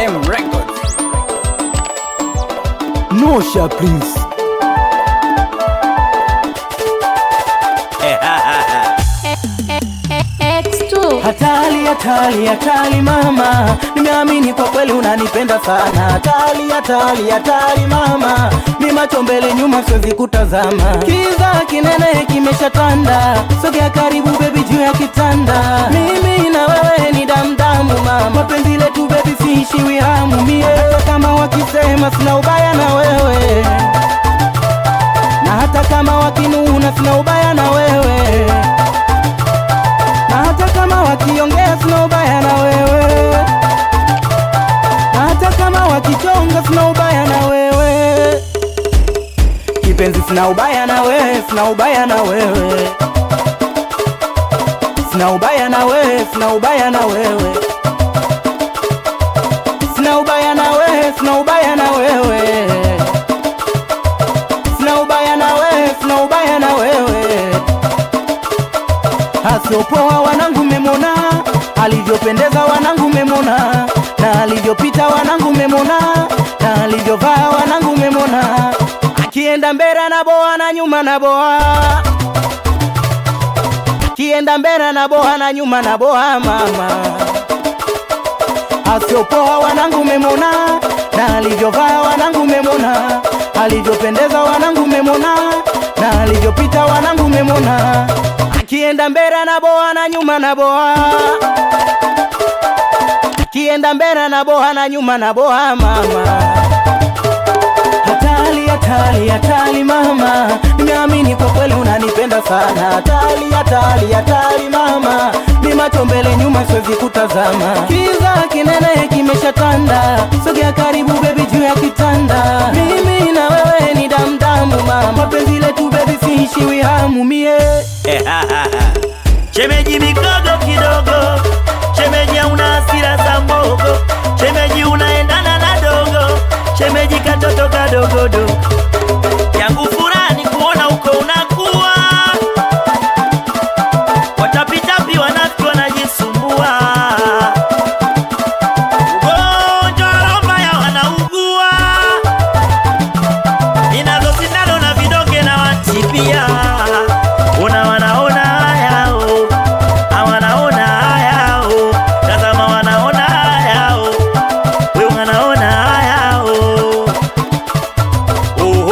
M Records. Nosha please. X2 Hatari, hatari, hatari mama, nimeamini kwa kweli unanipenda sana. Hatari, hatari, hatari mama, ni macho mbele nyuma siwezi kutazama. Kiza kinene kimeshatanda, sogea karibu bebi juu ya kitanda. Mimi na wewe ni damdamu mama, mapenzi letu bebi siishiwi hamu mie, hata kama wakisema sina ubaya na wewe, na hata kama wakinuna sina ubaya na wewe na hata kama wakiongea sina ubaya na wewe, na hata kama wakichonga sina ubaya na wewe. Kipenzi, sina ubaya na wewe, sina ubaya na wewe, sina ubaya na wewe, sina ubaya na wewe, sina ubaya na wewe, sina ubaya na wewe, sina ubaya na wewe, sina ubaya na wewe asiopoa wanangu memona, alivyopendeza wanangu memona, na alivyopita wanangu memona, na alivyovaa wanangu memona, akienda mbele na boa na nyuma na boa, akienda mbele na boa na nyuma na boa mama, asiopoa wanangu memona, na alivyovaa wanangu memona, alivyopendeza wanangu memona, na alivyopita wanangu memona akienda mbele na boa na nyuma na boa, akienda mbele na boa na nyuma na boa mama. Hatari, hatari, hatari mama, nimeamini kwa kweli unanipenda sana. Hatari, hatari, hatari mama, ni macho mbele nyuma siwezi kutazama. Kiza kinene kimeshatanda, sogea karibu bebi juu ya kitanda. Mimi na wewe ni damdamu mama, mapenzi letu bebi siishiwi hamu mie Shemeji mikogo kidogo, shemeji una hasira za mbogo, shemeji unaendana na dogo, shemeji katoto kadogodo. Yangu furani kuona uko unakuwa, watapitapi wanafiki wanajisumbua, ugonjwa wa roho mbaya wanaugua, inazo sindano na vidonge na watipia Una wanaona haya oh, hawanaona haya oh, tazama wanaona haya oh, we wanaona haya oh. Oh,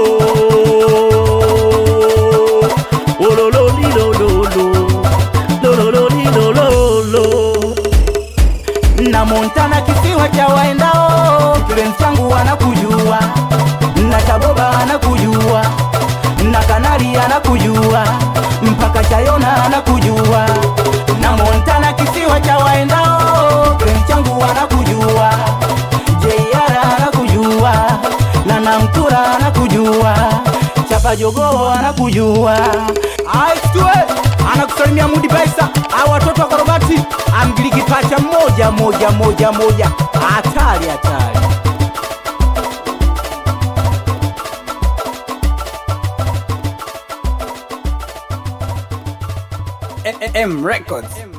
oh, oh, lo, lo, li, lo, lo, lo. Lo, lo, lo, li, lo, lo, lo. na Montana kisiwa cha waendao, kipenzi changu anakujua, na Taboba anakujua, na Kanari anakujua, mpaka Chayona anakujua, na Montana kisiwa cha waendao, kipenzi changu anakujua, JR anakujua, na Namtura anakujua, Chapa Jogoo anakujua, Aistue anakusalimia Mudi Baisa, au watoto wa Korobati, amgiliki pacha moja moja moja moja, hatari hatari. M Records.